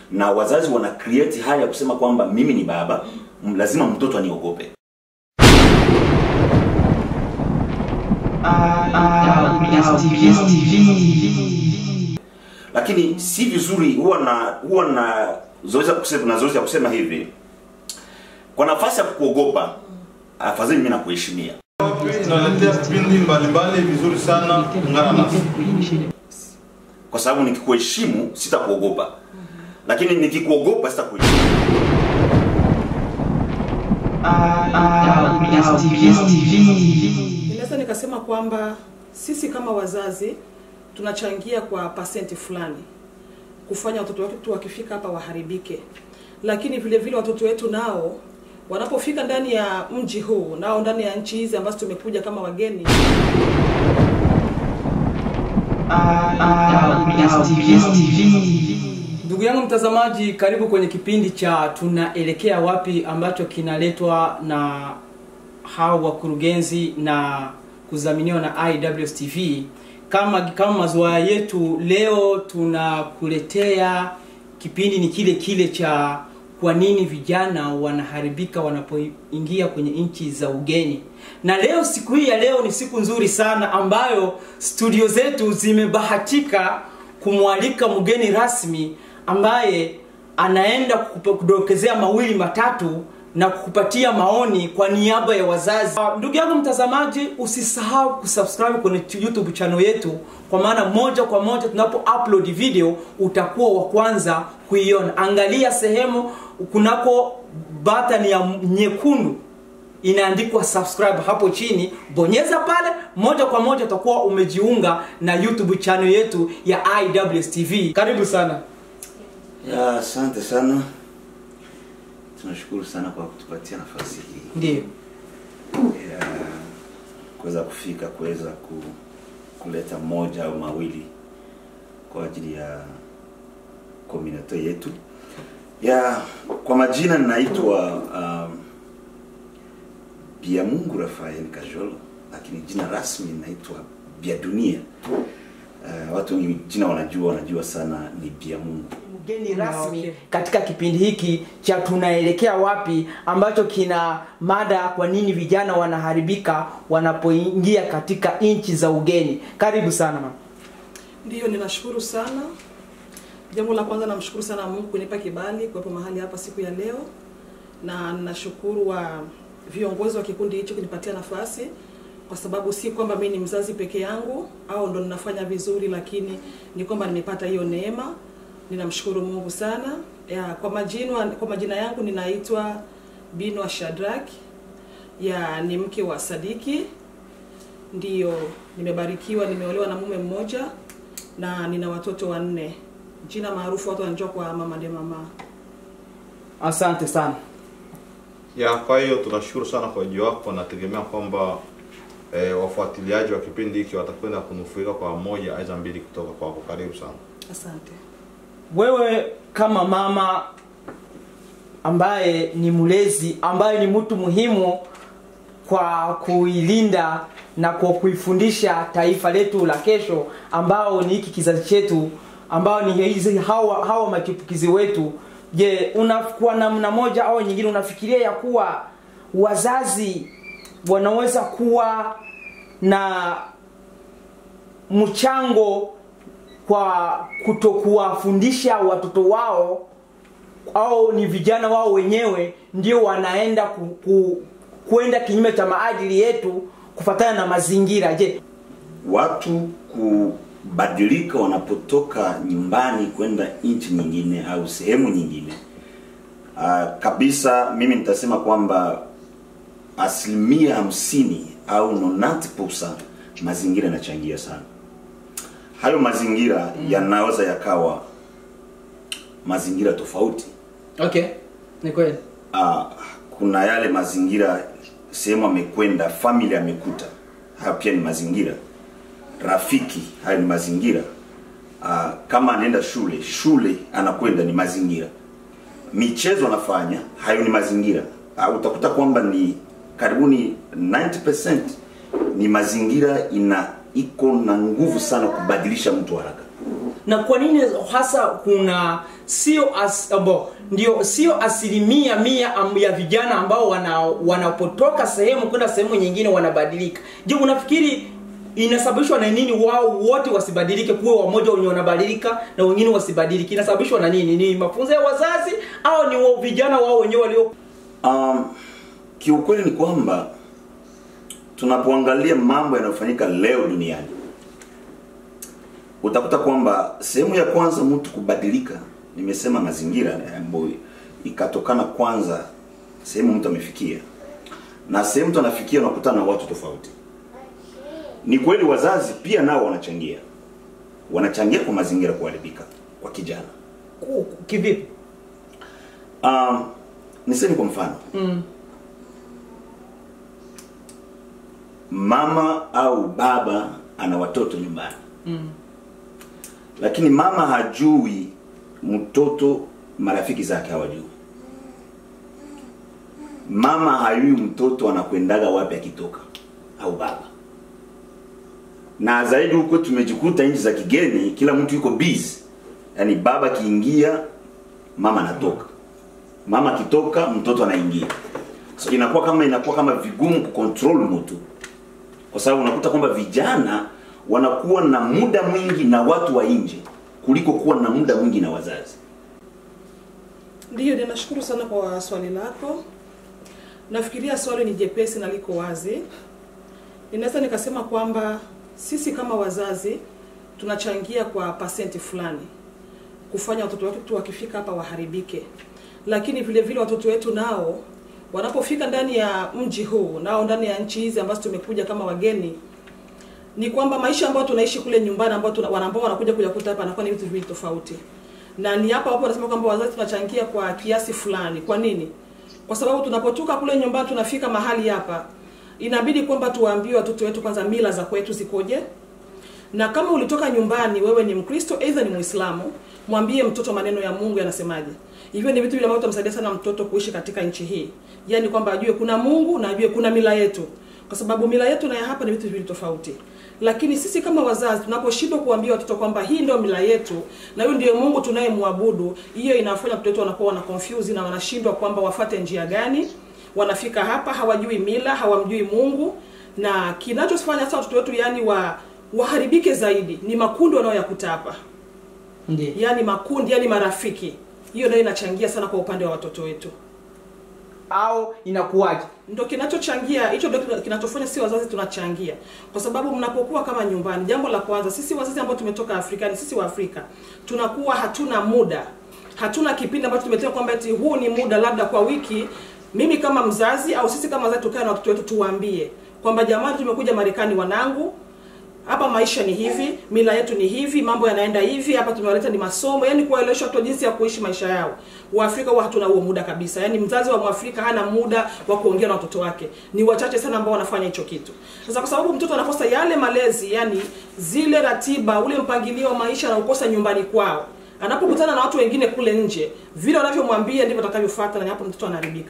na wazazi wana create hali ya kusema kwamba mimi ni baba m- lazima mtoto aniogope lakini si vizuri huwa na huwa na zoezi ya kusema na zoezi ya kusema hivi kwa nafasi ya kukuogopa afadhali mimi nakuheshimia inaletea vipindi mbalimbali vizuri sana ungana nasi kwa sababu nikikuheshimu sitakuogopa lakini nikikuogopa sitakuheshimu Ninaweza nikasema kwamba sisi kama wazazi tunachangia kwa pasenti fulani kufanya watoto wetu wakifika hapa waharibike, lakini vile vile watoto wetu nao wanapofika ndani ya mji huu nao ndani ya nchi hizi ambazo tumekuja kama wageni Ndugu yangu mtazamaji, karibu kwenye kipindi cha tunaelekea wapi ambacho kinaletwa na hao wakurugenzi na kudhaminiwa na IWS TV. Kama kama mazoea yetu, leo tunakuletea kipindi ni kile kile cha kwa nini vijana wanaharibika wanapoingia kwenye nchi za ugeni. Na leo siku hii ya leo ni siku nzuri sana ambayo studio zetu zimebahatika kumwalika mgeni rasmi ambaye anaenda kukupa- kudokezea mawili matatu na kukupatia maoni kwa niaba ya wazazi. Ah, Ndugu yangu mtazamaji, usisahau kusubscribe kwenye tu- YouTube channel yetu, kwa maana moja kwa moja tunapo upload video utakuwa wa kwanza kuiona. Angalia sehemu kunako button ya nyekundu inaandikwa subscribe hapo chini, bonyeza pale, moja kwa moja utakuwa umejiunga na YouTube channel yetu ya IWS TV. Karibu sana. ya asante sana tunashukuru sana kwa kutupatia nafasi hii Ndio. ya kuweza kufika kuweza ku, kuleta moja au mawili kwa ajili ya komunato yetu ya kwa majina ninaitwa um, biamungu rafael kajolo lakini jina rasmi naitwa biadunia uh, watu wengi jina wanajua wanajua sana ni biamungu mgeni rasmi okay. katika kipindi hiki cha tunaelekea wapi ambacho kina mada kwa nini vijana wanaharibika wanapoingia katika nchi za ugeni karibu sana mama Ndiyo, ninashukuru sana. Jambo la kwanza namshukuru sana Mungu kunipa kibali kuwepo mahali hapa siku ya leo, na ninashukuru wa viongozi wa kikundi hicho kunipatia nafasi, kwa sababu si kwamba mimi ni mzazi peke yangu au ndo ninafanya vizuri, lakini ni kwamba nimepata hiyo neema. Ninamshukuru Mungu sana. Ya, kwa majina kwa majina yangu ninaitwa Binwa Shadrack, ya ni mke wa Sadiki ndiyo nimebarikiwa nimeolewa na mume mmoja na nina watoto wanne jina maarufu watu wanajua kwa mama de mama asante sana ya kwa hiyo tunashukuru sana kwa ujio wako nategemea kwamba e, wafuatiliaji wa kipindi hiki watakwenda kunufaika kwa moja aidha mbili kutoka kwako karibu sana asante wewe kama mama ambaye ni mlezi ambaye ni mtu muhimu kwa kuilinda na kwa kuifundisha taifa letu la kesho ambao ni hiki kizazi chetu ambao ni hizi hawa, hawa machipukizi wetu je unakuwa namna moja au nyingine unafikiria ya kuwa wazazi wanaweza kuwa na mchango kwa kutokuwafundisha watoto wao au ni vijana wao wenyewe ndio wanaenda ku, ku, kwenda kinyume cha maadili yetu kufatana na mazingira je watu kubadilika wanapotoka nyumbani kwenda nchi nyingine au sehemu nyingine uh, kabisa mimi nitasema kwamba asilimia hamsini au 90 mazingira yanachangia sana hayo mazingira mm. yanaweza yakawa mazingira tofauti okay ni kweli uh, kuna yale mazingira sehemu amekwenda family amekuta hayo pia ni mazingira rafiki hayo ni mazingira uh, kama anaenda shule shule anakwenda ni mazingira michezo anafanya hayo ni mazingira uh, utakuta kwamba ni karibuni 90% ni mazingira ina iko na nguvu sana kubadilisha mtu haraka na kwa nini hasa kuna sio as, abo, ndio sio asilimia mia am- ya vijana ambao wana wanapotoka sehemu kwenda sehemu nyingine wanabadilika je unafikiri inasababishwa na nini wao wote wasibadilike kuwe wamoja wenye wanabadilika na wengine wasibadilike inasababishwa na nini ni mafunzo ya wazazi au ni wa- vijana wao wenyewe walio Um, kiukweli ni kwamba tunapoangalia mambo yanayofanyika leo duniani utakuta kwamba sehemu ya kwanza mtu kubadilika, nimesema mazingira ambayo ikatokana kwanza sehemu mtu amefikia, na sehemu mtu anafikia unakutana na watu tofauti. Ni kweli wazazi pia nao wanachangia, wanachangia kwa mazingira kuharibika kwa kijana. ku- ku- kivipi Um, niseme kwa mfano mm. mama au baba ana watoto nyumbani Mm. lakini mama hajui mtoto marafiki zake hawajui mama hajui mtoto anakwendaga wapi akitoka au baba na zaidi huko tumejikuta nchi za kigeni kila mtu yuko busy yaani baba akiingia mama anatoka mama akitoka mtoto anaingia so inakuwa kama inakuwa kama vigumu kucontrol mtu kwa sababu unakuta kwamba vijana wanakuwa na muda mwingi na watu wa nje kuliko kuwa na muda mwingi na wazazi Ndiyo, ninashukuru sana kwa swali lako. Nafikiria swali ni jepesi na liko wazi. Ninaweza nikasema kwamba sisi kama wazazi tunachangia kwa pasenti fulani kufanya watoto wetu wakifika hapa waharibike, lakini vile vile watoto wetu nao wanapofika ndani ya mji huu, nao ndani ya nchi hizi ambazo tumekuja kama wageni, ni kwamba maisha ambayo tunaishi kule nyumbani ambayo tuna, wana- ambao wanakuja kuyakuta hapa anakuwa ni vitu viwili tofauti na ni hapa hapo wanasema kwamba wazazi tunachangia kwa kiasi fulani. Kwa nini? Kwa sababu tunapotoka kule nyumbani tunafika mahali hapa, inabidi kwamba tuwaambie watoto wetu kwanza mila za kwetu zikoje, na kama ulitoka nyumbani wewe ni Mkristo aidha ni Muislamu, mwambie mtoto maneno ya Mungu yanasemaje. Hivyo ni vitu vile ambavyo vitamsaidia sana mtoto kuishi katika nchi hii, yaani kwamba ajue kuna Mungu na ajue kuna mila yetu, kwa sababu mila yetu na ya hapa ni vitu viwili tofauti. Lakini sisi kama wazazi tunaposhindwa kuambia watoto kwamba hii ndio mila yetu na huyu ndio Mungu tunayemwabudu, hiyo inafanya watoto wetu wanakuwa wana confuse na wanashindwa kwamba wafate njia gani. Wanafika hapa hawajui mila, hawamjui Mungu, na kinachofanya sasa watoto wetu yani wa waharibike zaidi ni makundi wanayoyakuta hapa, Ndiyo. yani makundi, yani marafiki. Hiyo ndio inachangia sana kwa upande wa watoto wetu. au inakuwaje ndo kinachochangia hicho ndo kina- kinachofanya si wazazi tunachangia kwa sababu mnapokuwa kama nyumbani jambo la kwanza sisi wazazi ambao tumetoka afrikani sisi wa afrika tunakuwa hatuna muda hatuna kipindi ambacho tumetenga kwamba eti huu ni muda labda kwa wiki mimi kama mzazi au sisi kama wazazi tukae na watoto wetu tuwaambie kwamba jamani tumekuja marekani wanangu hapa maisha ni hivi mila yetu ni hivi mambo yanaenda hivi hapa tumewaleta ni masomo yani kuwaelewesha watu jinsi ya kuishi maisha yao waafrika huwa hatuna huo muda kabisa yani mzazi wa mwafrika hana muda wa kuongea na watoto wake ni wachache sana ambao wanafanya hicho kitu sasa kwa sababu mtoto anakosa yale malezi yani zile ratiba ule mpangilio wa maisha anaokosa nyumbani kwao anapokutana na watu wengine kule nje vile wanavyomwambia ndivyo atakavyofuata na hapo mtoto anaharibika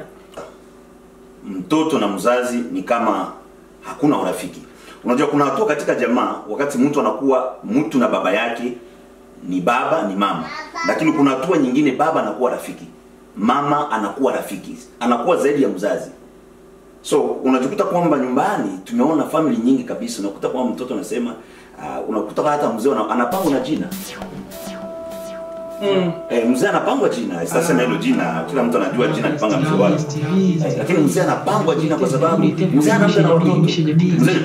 mtoto na mzazi ni kama hakuna urafiki unajua kuna hatua katika jamaa wakati mtu anakuwa mtu na baba yake ni baba ni mama lakini kuna hatua nyingine baba anakuwa rafiki mama anakuwa rafiki anakuwa zaidi ya mzazi so unajikuta kwamba nyumbani tumeona family nyingi kabisa unakuta kwamba mtoto anasema uh, unakuta hata mzee ana- anapangwa na jina mm. eh, mzee anapangwa jina sitasema hilo jina kila mtu anajua jina alipanga mzee wake Eh, lakini mzee anapangwa jina kwa sababu mzee ana muda na watoto mzee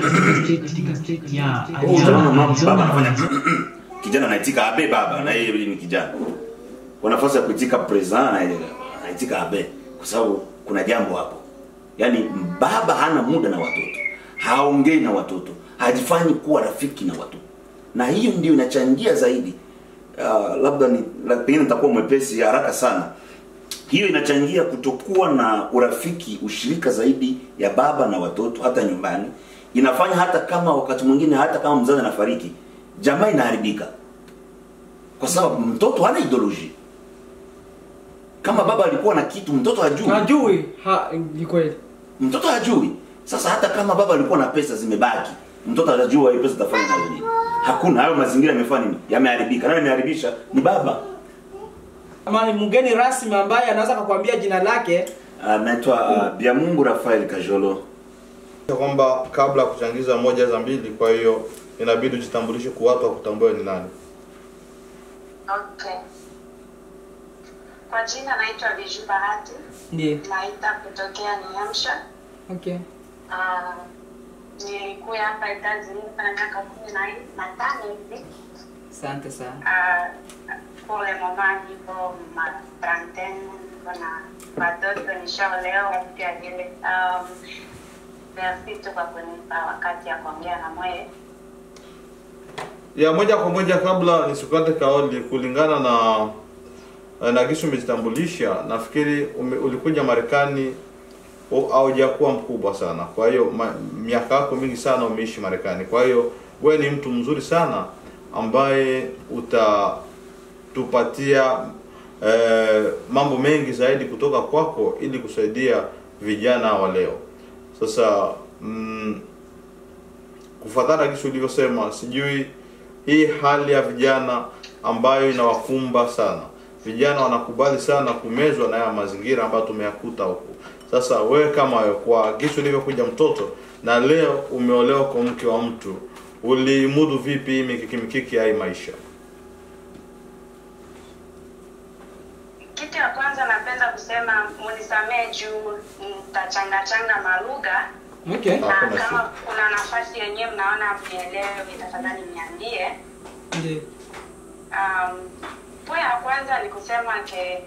utaona mama baba anafanya kijana anaitika abe baba na yeye ni kijana kwa nafasi ya kuitika present na- anaitika abe kwa sababu kuna jambo hapo yaani baba hana muda na watoto haongei na watoto hajifanyi kuwa rafiki na watoto na hiyo ndio inachangia zaidi uh, labda ni la- pengine nitakuwa mwepesi haraka sana hiyo inachangia kutokuwa na urafiki ushirika zaidi ya baba na watoto hata nyumbani inafanya hata kama wakati mwingine hata kama mzazi anafariki jamaa inaharibika kwa sababu mtoto hana ideology kama baba alikuwa na kitu mtoto hajui hajui ha, ni kweli mtoto hajui sasa hata kama baba alikuwa na pesa zimebaki mtoto atajua hii pesa tafanya nazo nini hakuna hayo mazingira yamefanya nini yameharibika nani ameharibisha ni baba Ama ni mgeni rasmi ambaye anaweza kukwambia jina lake anaitwa uh, biamungu rafael kajolo kwamba kabla ya kuchangiza moja za mbili kwa hiyo inabidi ujitambulishe kwa watu wakutambue ni nani Okay. Kwa jina naitwa Biju Bahati, ndiye naita kutokea New Hampshire. okay Ah, nilikuwa hapa Etazini na miaka kumi na nne- na tano hivi. asante sana Ah, pour le moment niko ma trentaine, niko na watoto nishaolewa pia vile. Um, merci tu kwa kunipa wakati ya kuongea na mwewe. ya moja kwa moja kabla nisikate kauli kulingana na na gisi umejitambulisha nafikiri ume, ulikuja marekani au- haujakuwa mkubwa sana kwa hiyo ma- miaka yako mingi sana umeishi marekani kwa hiyo wewe ni mtu mzuri sana ambaye utatupatia eh, mambo mengi zaidi kutoka kwako ili kusaidia vijana wa leo sasa mm, kufuatana gisi ulivyosema sijui hii hali ya vijana ambayo inawakumba sana vijana wanakubali sana kumezwa na haya mazingira ambayo tumeyakuta huku sasa wewe kama wewe, kwa gisi ulivyokuja mtoto na leo umeolewa kwa mke wa mtu ulimudu vipi hii mikiki mikiki ya hii maisha Kitu ya kwanza napenda kusema munisamee juu nitachangachanga malugha okay na Hakuna kama shida. kuna nafasi yenyewe mnaona mnielewe, tafadhali niambie. ndiye Um, po ya kwanza ni kusema ke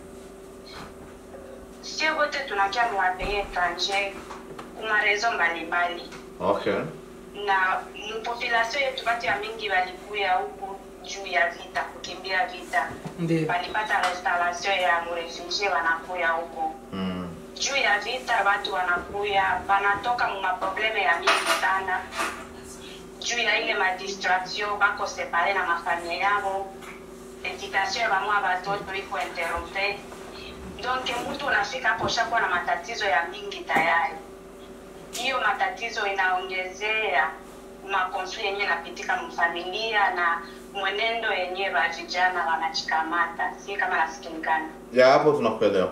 sio wote tunakia muwapei etranger kumarezo mbalimbali okay na mpopulation yetu watu ya mingi walikuya huku juu ya vita kukimbia vita ndiye walipata restauration ya murefugie wanakuya huku mm. juu ya vita watu wanakuya wanatoka mumaprobleme ya mingi sana juu ya ile madistraction bako separe na mafamilia yao education ya bamwa batoto iko interrompe donc mtu unafika hapo ushakuwa na matatizo ya mingi tayari hiyo matatizo inaongezea makonfli yenyewe inapitika mfamilia na mwenendo yenyewe wa vijana wanachikamata si kama nasikilikana ya hapo tunakuelewa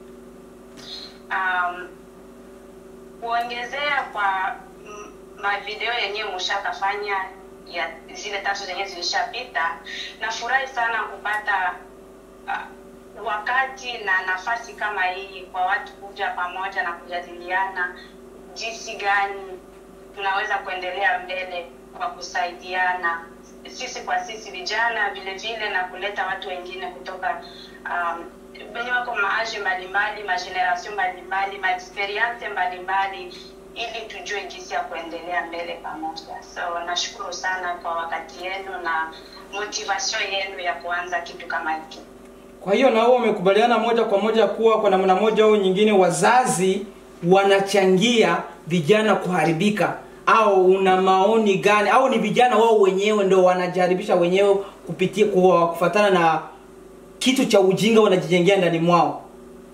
um, kuongezea kwa mm, mavideo yenyewe mushakafanya ya zile tatu zenyewe zilishapita nafurahi sana kupata uh, wakati na nafasi kama hii kwa watu kuja pamoja na kujadiliana jinsi gani tunaweza kuendelea mbele kwa kusaidiana sisi kwa sisi vijana vile vile na kuleta watu wengine kutoka um, wenye wako maaji mbalimbali mageneration mbalimbali maexperience mbalimbali ili tujue jinsi ya kuendelea mbele pamoja so nashukuru sana kwa wakati yenu na motivation yenu ya kuanza kitu kama hiki kwa hiyo na wewe umekubaliana moja kwa moja kuwa kwa namna moja au nyingine wazazi wanachangia vijana kuharibika au una maoni gani au ni vijana wao wenyewe ndo wanajaribisha wenyewe kupitia kwa kufatana na kitu cha ujinga wanajijengea ndani mwao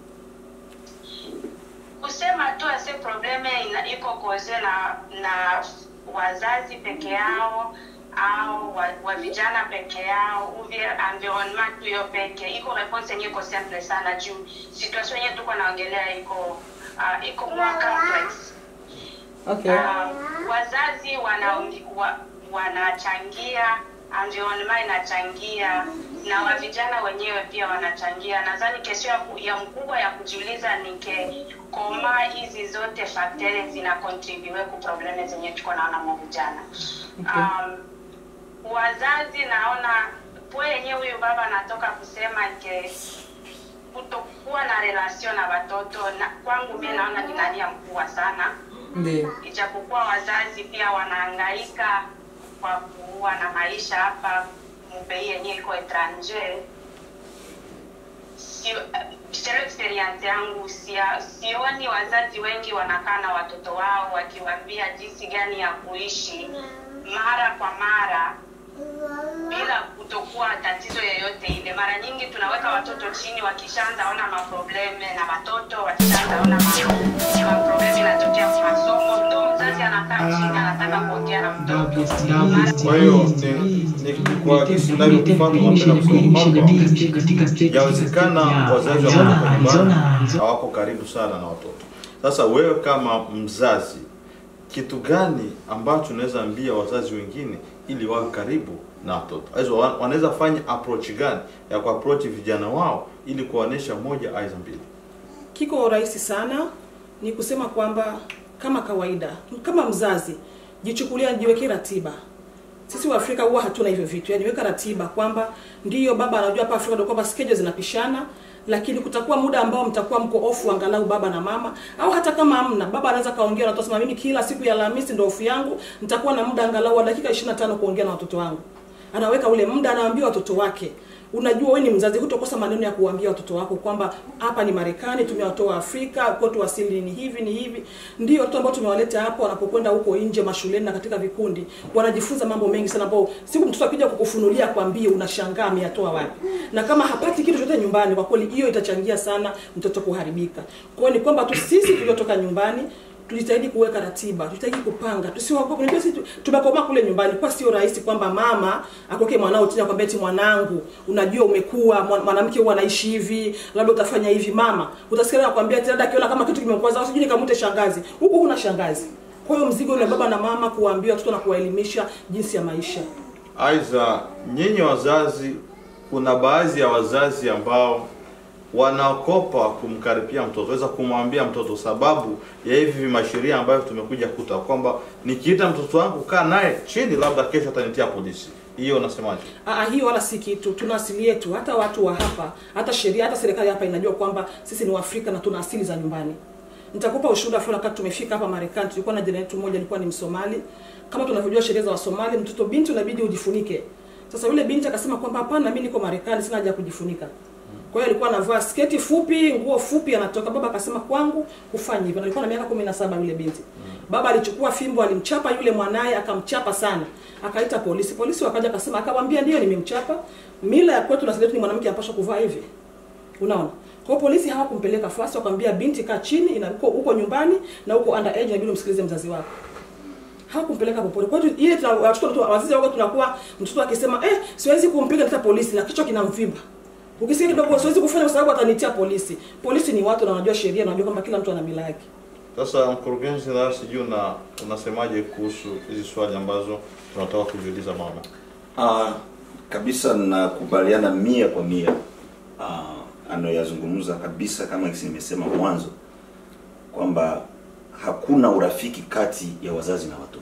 kusema tu ase probleme ina- iko koze na na wazazi peke yao au wa, wa vijana peke yao uvie environnement tu yo peke iko response yenye iko simple sana juu situation yenye tuko naongelea iko uh, iko more complex okay uh, wazazi wana, wa, wanachangia environment inachangia na wa vijana wenyewe pia wanachangia nadhani kesho ya, ku- ya mkubwa ya kujiuliza ni ke koma hizi zote fakteri zina contribute ku probleme zenye tuko naona mu vijana Okay. um, wazazi naona po yenyewe huyu baba anatoka kusema ke kutokuwa na relation na watoto na kwangu mi naona ni nania mkubwa sana ndio ijapokuwa wazazi pia wanahangaika kwa kuwa na maisha hapa mupei yenyewe iko etranger sio sio experience yangu sia, sioni wazazi wengi wanakaa na watoto wao wakiwaambia jinsi gani ya kuishi mara kwa mara bila kutokuwa tatizo yoyote ile. Mara nyingi tunaweka watoto chini, wakishaanza ona maprobleme na watoto wakishaanza ona ma- maprobleme inatokea kwa masomo, ndo mzazi mzazi anakaa chini anataka kuongea na mtoto Kwa hiyo ni- ni- ni kwa jinsi ninavyokufahamu napenda kusema kwamba yawezekana wazazi wa mama nyumbani hawako karibu sana na watoto. Sasa wewe kama mzazi, kitu gani ambacho unaweza ambia wazazi wengine ili wawe karibu na watoto? Hizo wa- wanaweza fanya approach gani ya kuapproach vijana wao ili kuwaonesha moja aiza mbili? kiko rahisi sana ni kusema kwamba kama kawaida kama mzazi jichukulia jiwekee ratiba sisi wa Afrika huwa hatuna hivyo vitu yani weka ratiba kwamba ndiyo baba anajua hapa Afrika ndio kwamba schedule zinapishana lakini kutakuwa muda ambao mtakuwa mko ofu angalau baba na mama au hata kama hamna baba anaweza kaongea na watoto mimi kila siku ya Alhamisi ndio ofu yangu nitakuwa na muda angalau wa dakika 25 kuongea na watoto wangu anaweka ule muda anawaambia watoto wake unajua wewe ni mzazi hutokosa maneno ya kuambia watoto wako kwamba hapa ni Marekani tumewatoa Afrika kwetu asili ni hivi ni hivi ndio watoto ambao tumewaleta hapa wanapokwenda huko nje mashuleni na katika vikundi wanajifunza mambo mengi sana ambao siku mtoto akija kukufunulia kwambie unashangaa ameyatoa wapi na kama hapati kitu chochote nyumbani kwa kweli hiyo itachangia sana mtoto kuharibika kwa hiyo ni kwamba tu sisi tuliotoka nyumbani tujitahidi kuweka ratiba, tujitahidi kupanga, tusiogope. Unajua sisi tu- tumekomaa kule nyumbani, kwa sio rahisi kwamba mama akoke mwanao chini akwambia eti mwanangu, unajua umekuwa mwa- mwanamke huwa anaishi hivi, labda utafanya hivi. Mama utasikia anakuambia eti labda akiona kama kitu kimekwaza, sijui nikamute shangazi, huku huna shangazi. Kwa hiyo mzigo ni wa baba na mama kuwaambia watoto na kuwaelimisha jinsi ya maisha. Aidha, nyinyi wazazi, kuna baadhi ya wazazi ambao wanaokopa kumkaribia mtoto, weza kumwambia mtoto sababu ya hivi masheria ambayo tumekuja kuta kwamba nikiita mtoto wangu kaa naye chini, labda kesho atanitia polisi. Hiyo unasemaje? Aa, hiyo wala si kitu. Tuna asili yetu, hata watu wa hapa, hata sheria, hata serikali hapa inajua kwamba sisi ni Waafrika na tuna asili za nyumbani. Nitakupa ushuhuda fulani. Wakati tumefika hapa Marekani, tulikuwa na jirani yetu mmoja, alikuwa ni Msomali. Kama tunavyojua sheria za Wasomali, mtoto binti unabidi ujifunike. Sasa yule binti akasema kwamba hapana, mimi niko Marekani, sina haja ya kujifunika. Kwa hiyo alikuwa anavaa sketi fupi, nguo fupi, anatoka. Baba akasema kwangu kufanya hivyo. Na Alikuwa na miaka 17 yule binti. Baba alichukua fimbo, alimchapa yule mwanaye, akamchapa sana. Akaita polisi. Polisi wakaja akasema, akamwambia ndio nimemchapa. Mila ya kwetu na sisi ni mwanamke anapaswa kuvaa hivi. Unaona? Kwa hiyo polisi hawakumpeleka fasi, wakamwambia binti kaa chini, ina huko huko nyumbani na huko underage inabidi umsikilize mzazi wako. Hawakumpeleka popote. Kwa hiyo ile tuna- watoto watoto wazazi wako tunakuwa mtoto akisema eh, siwezi kumpiga hata polisi na kichwa kinamvimba. Ukisikia kidogo siwezi kufanya kwa sababu atanitia polisi. Polisi ni watu na wanajua sheria na wanajua kwamba kila mtu ana mila yake. Sasa mkurugenzi, na sijui una unasemaje kuhusu hizi swali ambazo tunataka kujiuliza mama? Ah, kabisa nakubaliana mia kwa mia ah, anayoyazungumza kabisa, kama nimesema mwanzo kwamba hakuna urafiki kati ya wazazi na watoto.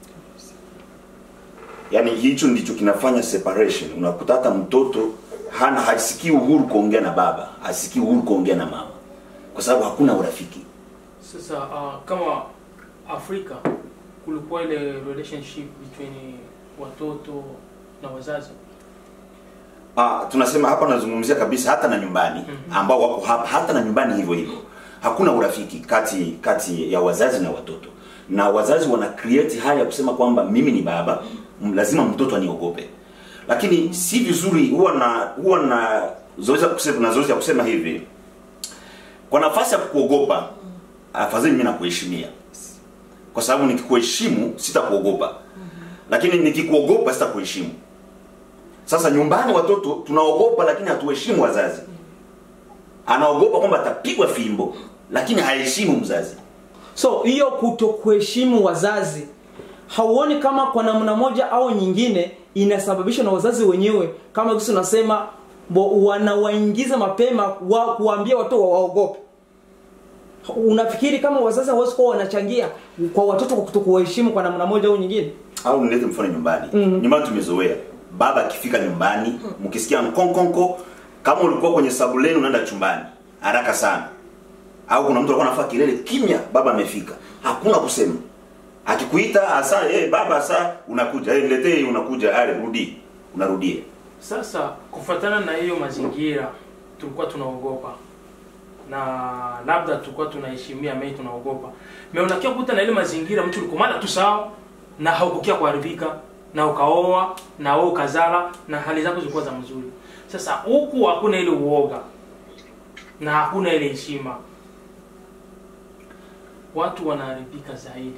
Yaani hicho ndicho kinafanya separation. Unakuta hata mtoto hana hasikii uhuru kuongea na baba, hasikii uhuru kuongea na mama, kwa sababu hakuna urafiki. Sasa uh, kama Afrika kulikuwa ile relationship between watoto na wazazi. Ah, tunasema hapa nazungumzia kabisa hata na nyumbani ambao wako hapa hata na nyumbani hivyo hivyo. Hakuna urafiki kati kati ya wazazi na watoto. Na wazazi wana create hali ya kusema kwamba mimi ni baba, m- lazima mtoto aniogope. Lakini si vizuri huwa na huwa na zoezi ya kusema na zoezi ya kusema hivi. Kwa nafasi ya kukuogopa, afadhali mimi nakuheshimia. Kwa sababu nikikuheshimu sitakuogopa. Lakini nikikuogopa sitakuheshimu. Sasa nyumbani watoto tunaogopa, lakini hatuheshimu wazazi. Anaogopa kwamba atapigwa fimbo, lakini haheshimu mzazi. so hiyo kutokuheshimu wazazi hauoni kama kwa namna moja au nyingine inasababishwa na wazazi wenyewe kama kisi unasema bo- wanawaingiza mapema wa, kuwaambia watoto wa- waogope unafikiri kama wazazi hawezi kuwa wanachangia kwa watoto kwa kutokuwaheshimu kwa namna moja au nyingine Au nilete mfano nyumbani. Nyumbani tumezoea baba akifika nyumbani, mkisikia mkonkonko, kama ulikuwa kwenye sabuleni unaenda chumbani haraka sana, au kuna mtu alikuwa anafaa kilele kimya, baba amefika, hakuna kusema. Akikuita asa, eh baba asa, unakuja, eh niletee hii, unakuja, ale rudi, unarudia. Sasa kufuatana na hiyo mazingira tulikuwa tunaogopa na labda tulikuwa tunaheshimia mei tunaogopa me unakia kuta na ile mazingira mtu ulikomala tu sawa na haukukia kuharibika na ukaoa na wewe ukazala na hali zako zilikuwa za mzuri sasa huku hakuna ile uoga na hakuna ile heshima watu wanaharibika zaidi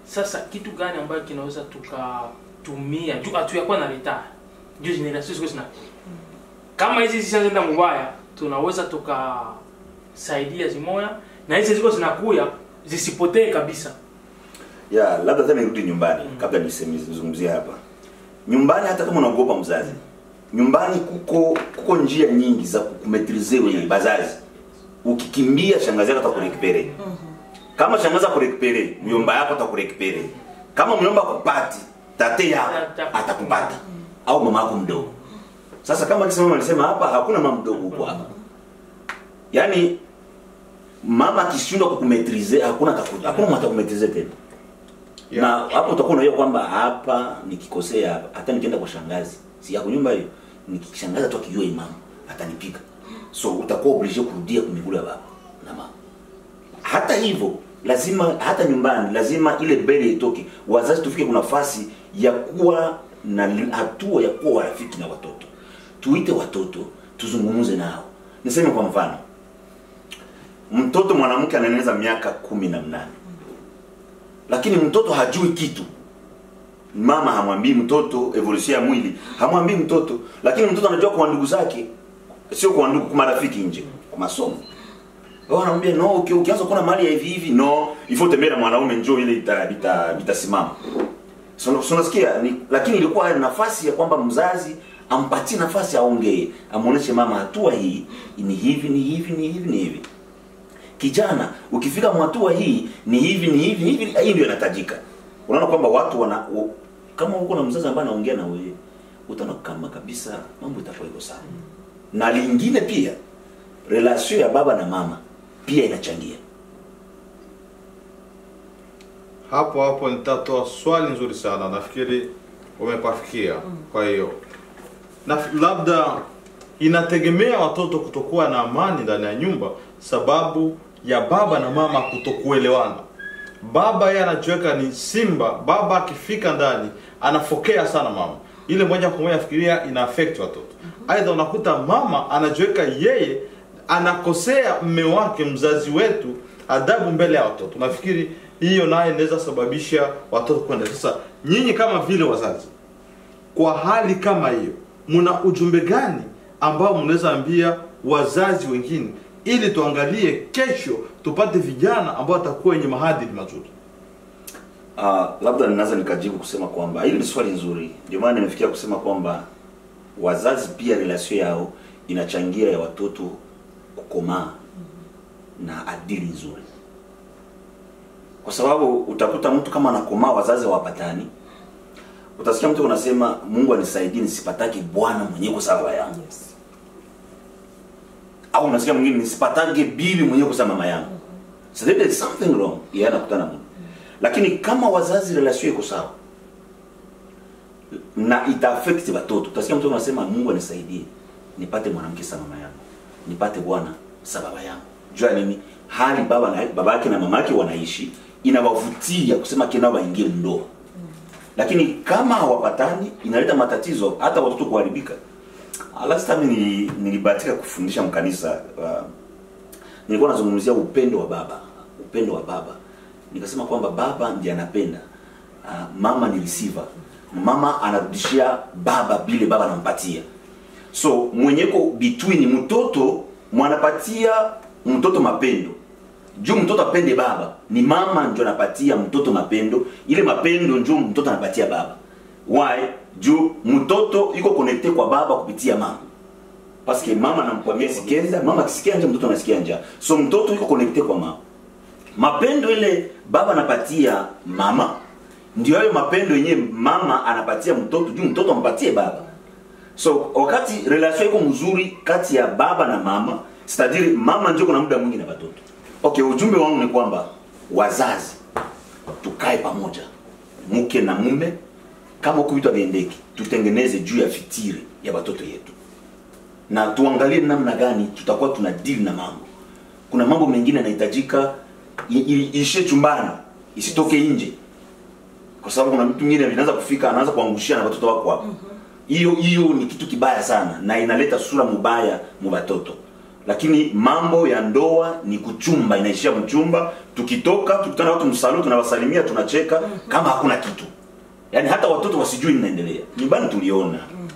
sasa kitu gani ambayo kinaweza tukatumia juu hatuyakuwa na leta juu generation ziko zina kama hizi zishaenda mubaya tunaweza tukasaidia zimoya na hizi ziko zinakuya zisipotee kabisa ya labda tena nirudi nyumbani kabla niseme nizungumzie hapa nyumbani hata kama unaogopa mzazi nyumbani kuko kuko njia nyingi za kumetrize wewe bazazi ukikimbia shangazi yako atakurekipere kama shangazi akurekipere myomba yako atakurekipere kama myomba kupati tate yako atakupata au mama yako mdogo sasa kama kisa mama alisema hapa hakuna mama mdogo huko hapa yaani mama akishindwa kukumetrize hakuna ataku- hakuna mtu atakumetrize tena Yeah. na hapo utakuwa unajua kwamba hapa nikikosea hapa hata nikienda kwa shangazi si yako nyumba hiyo nikishangaza tu akijua imam atanipiga so utakuwa oblige kurudia kumigulu ya baba na mama hata hivyo lazima hata nyumbani lazima ile bele itoke wazazi tufike kuna nafasi ya kuwa na li- hatua ya kuwa warafiki na watoto tuite watoto tuzungumze nao niseme kwa mfano mtoto mwanamke anaeneza miaka kumi na mnane lakini mtoto hajui kitu mama hamwambii mtoto evolution ya mwili hamwambii mtoto lakini mtoto anajua kwa ndugu zake sio kwa ndugu kwa marafiki nje kwa masomo wao anamwambia no uki- ukianza kuona mali ya hivi hivi no ifo tembea na mwanaume njoo ile ita- ita- itasimama so so unasikia ni lakini ilikuwa nafasi ya kwamba mzazi ampatie nafasi aongee amuoneshe mama hatua hii ni hivi ni hivi ni hivi ni hivi kijana ukifika mwatua hii ni hivi ni hivi ni hivi hii ndio inatajika unaona kwamba watu wana u, kama uko na mzazi ambaye anaongea na wewe utaona kama kabisa mambo itakuwa iko sawa na lingine pia relation ya baba na mama pia inachangia hapo hapo nitatoa swali nzuri sana nafikiri umepafikia kwa hiyo na labda inategemea watoto kutokuwa na amani ndani ya nyumba sababu ya baba na mama kutokuelewana baba yeye anajiweka ni simba baba akifika ndani anafokea sana mama ile moja kwa moja fikiria ina affect watoto aidha unakuta mama anajiweka yeye anakosea mme wake mzazi wetu adabu mbele ya watoto nafikiri hiyo naye inaweza sababisha watoto kwenda sasa nyinyi kama vile wazazi kwa hali kama hiyo mna ujumbe gani ambao mnaweza ambia wazazi wengine ili tuangalie kesho tupate vijana ambao watakuwa wenye maadili mazuri Uh, labda ninaweza nikajibu kusema kwamba hili ni swali nzuri, ndio maana nimefikia kusema kwamba wazazi pia relation yao inachangia ya watoto kukomaa na adili nzuri, kwa sababu utakuta mtu kama anakomaa wazazi hawapatani, utasikia mtu unasema Mungu anisaidie nisipatake bwana mwenyewe kwa sababu yangu, Yes. au unasikia mwingine nisipatage bibi mwenyewe kwa sababu mama yangu. So there is something wrong, yeye anakutana Mungu. Lakini kama wazazi relation iko sawa na ita affect watoto, utasikia mtu anasema Mungu anisaidie nipate mwanamke sawa mama yangu, nipate bwana sawa baba yangu. Jua nini? Hali baba na baba yake na mama yake wanaishi inawavutia kusema kina waingie ndoa. Lakini kama hawapatani inaleta matatizo hata watoto kuharibika. Ah, Last time nili- nilibahatika kufundisha mkanisa uh, nilikuwa nazungumzia upendo wa baba upendo wa baba nikasema kwamba baba ndiye anapenda uh, mama ni receiver mama anarudishia baba bile baba anampatia so mwenyeko between mtoto mwanapatia mtoto mapendo juu mtoto apende baba ni mama ndio anapatia mtoto mapendo ile mapendo ndio mtoto anapatia baba why juu mtoto iko connecte kwa baba kupitia mama paske mama anamkwambia sikia njaa mama akisikia njaa mtoto anasikia njaa so mtoto iko connecte kwa mama mapendo ile baba anapatia mama ndio hayo mapendo yenyewe mama anapatia mtoto juu mtoto ampatie baba so wakati relation iko mzuri kati ya baba na mama sitadiri mama ndio kuna muda mwingi na watoto okay ujumbe wangu ni kwamba wazazi tukae pamoja mke na mume kama huku vitu haviendeki tutengeneze juu ya fitiri ya watoto yetu na tuangalie namna gani tutakuwa tuna deal na mambo kuna mambo mengine yanahitajika i- i- iishie chumbani isitoke nje kwa sababu kuna mtu mwingine anaanza kufika anaanza kuangushia na watoto wako hapo hiyo hiyo ni kitu kibaya sana na inaleta sura mubaya mu watoto lakini mambo ya ndoa ni kuchumba inaishia mchumba tukitoka tukutana watu msalo tunawasalimia tunacheka kama hakuna kitu yaani hata watoto wasijui ninaendelea nyumbani tuliona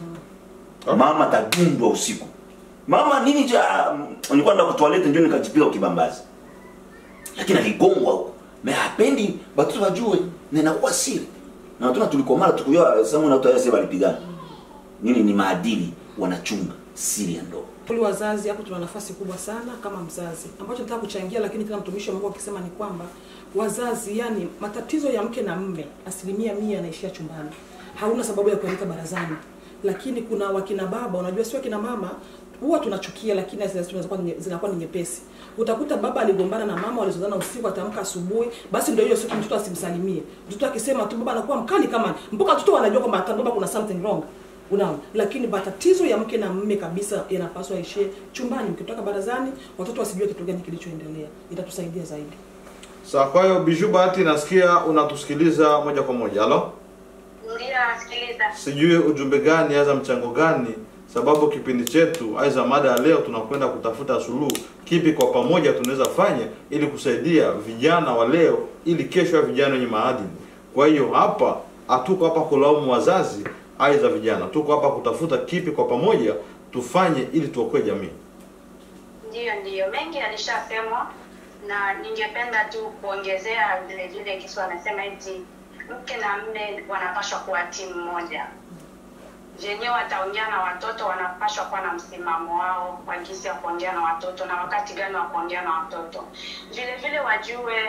mama tadundwa usiku mama nini cha nilikuwa nda kutoalete ndio nikajipiga ukibambazi lakini aligongwa huko me hapendi watoto wajue na inakuwa siri na watoto tulikomala tukujua samu na watu walipigana nini ni maadili wanachunga siri ya ndoa Kweli wazazi hapo tuna nafasi kubwa sana kama mzazi, ambacho nataka kuchangia, lakini tena mtumishi wa Mungu akisema ni kwamba wazazi, yani matatizo ya mke na mme asilimia mia yanaishia chumbani, hauna sababu ya kuandika barazani. Lakini kuna wakina baba, unajua sio wakina mama huwa tunachukia, lakini zinakuwa ni- zinakuwa ni nyepesi. Utakuta baba aligombana na mama, walizozana usiku, atamka asubuhi, basi ndio hiyo siku mtoto asimsalimie. Mtoto akisema tu baba anakuwa mkali kama mpaka watoto wanajua kwamba hata baba kuna something wrong unaona lakini matatizo ya mke na mme kabisa yanapaswa yaishie chumbani mkitoka barazani watoto wasijue kitu gani kilichoendelea itatusaidia zaidi Sawa, kwa hiyo Biju Bahati, nasikia unatusikiliza moja kwa moja. Halo, Ndio, nasikiliza. sijui ujumbe gani aza mchango gani, sababu kipindi chetu aiza mada ya leo tunakwenda kutafuta suluhu, kipi kwa pamoja tunaweza fanya ili kusaidia vijana wa leo, ili kesho ya vijana wenye maadili. Kwa hiyo hapa hatuko hapa kulaumu wazazi aiza vijana, tuko hapa kutafuta kipi kwa pamoja tufanye ili tuokoe jamii. Ndiyo, ndiyo, mengi yalishasemwa na ningependa tu kuongezea vile vile Kisu amesema eti mke na mme wanapaswa kuwa timu moja venyewe wataongea na watoto wanapaswa kuwa na msimamo wao wa jinsi ya kuongea na watoto na wakati gani wa kuongea na watoto vile vile wajue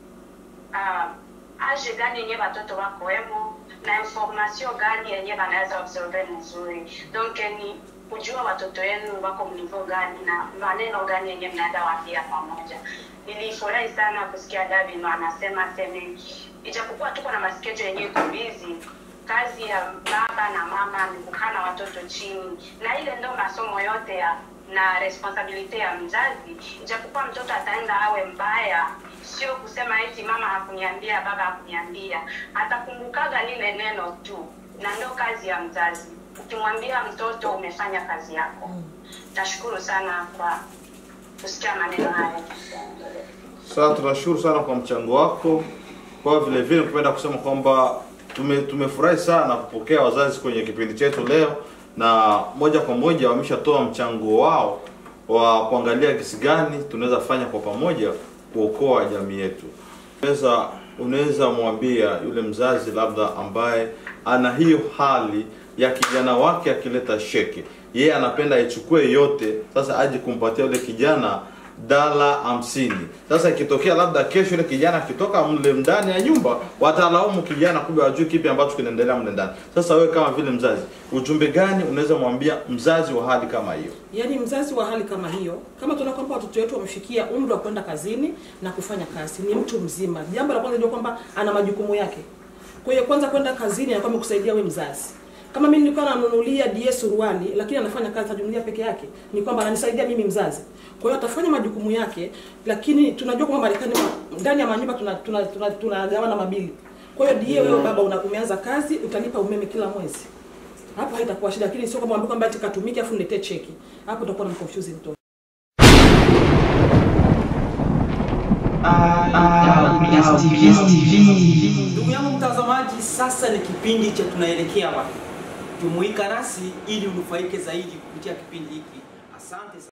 uh, age gani yenye watoto wako wemo na information gani yenye wanaweza absorbe mzuri donc ni kujua watoto wenu wako mnivo gani na maneno gani yenye mnaweza waambia pamoja nilifurahi sana kusikia davino anasema seme ijapokuwa tuko na maskejo yenye iko busy kazi ya baba na mama ni kukaa na watoto chini na ile ndo masomo yote ya na responsabilite ya mzazi ijapokuwa mtoto ataenda awe mbaya sio kusema eti mama hakuniambia baba hakuniambia atakumbukaga lile neno tu na ndo kazi ya mzazi ukimwambia mtoto umefanya kazi yako nashukuru sana kwa kusikia maneno haya Sasa tunashukuru sana kwa mchango wako. Kwa vile vile kupenda kusema kwamba tume tumefurahi sana kupokea wazazi kwenye kipindi chetu leo, na moja kwa moja wameshatoa mchango wao wa kuangalia kisi gani tunaweza fanya kwa pamoja kuokoa jamii yetu. Unaweza unaweza mwambia yule mzazi labda ambaye ana hiyo hali ya kijana wake akileta sheke, yeye anapenda aichukue yote, sasa aje kumpatia yule kijana dala hamsini. Sasa ikitokea labda kesho yule kijana akitoka mle ndani ya nyumba, watalaumu kijana, kumbe wajui kipi ambacho kinaendelea mle ndani. Sasa wewe kama vile mzazi, ujumbe gani unaweza mwambia mzazi wa hali kama hiyo? yaani mzazi wa hali kama hiyo kama tunaona kwamba watoto wetu wamefikia umri wa kwenda kazini na kufanya kazi ni mtu mzima jambo la kwanza jua kwamba ana majukumu yake kwa hiyo kwanza kwenda kazini anakuwa amekusaidia we mzazi kama mimi nilikuwa nanunulia die suruali lakini anafanya kazi atajunulia peke yake ni kwamba ananisaidia mimi mzazi kwa hiyo atafanya majukumu yake lakini tunajua kwamba marekani ma- ndani ya manyumba tunagawana tuna, tuna, tuna, tunagawana mabili kwa hiyo die wewe baba una, umeanza kazi utalipa umeme kila mwezi hapo haitakuwa shida lakini sio kwamba mwambie kwamba ati katumike afu niletee cheki hapo utakuwa na confuse mtoto Ndugu yangu mtazamaji, sasa ni kipindi cha tunaelekea wapi. Jumuika nasi ili unufaike zaidi kupitia kipindi hiki. Asante sana.